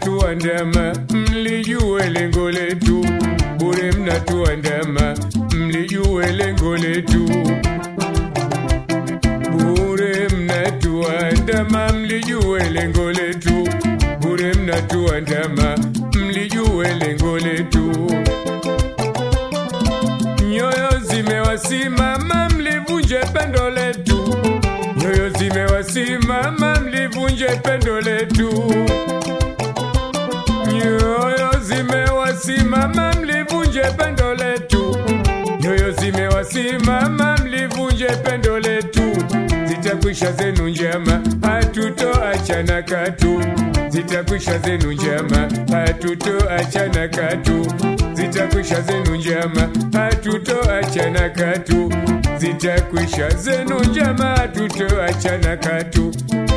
mnatuandama, mlijue lengo letu. Bure mnatuandama, mlijue lengo letu. Bure mnatuandama, mlijue lengo letu. Bure mnatuandama, mlijue lengo letu. Nyoyo zimewasimama, mlivunje pendo letu. Nyoyo zimewasimama, mlivunje pendo letu. Nyoyo zimewasimama, mlivunje pendo letu. Nyoyo zimewasimama, mlivunje pendo letu. Zitakwisha zenu njama, hatutoachana katu. Zitakwisha zenu njama, hatutoachana katu. Zitakwisha zenu njama, hatutoachana katu. Zitakwisha zenu njama, hatutoachana katu.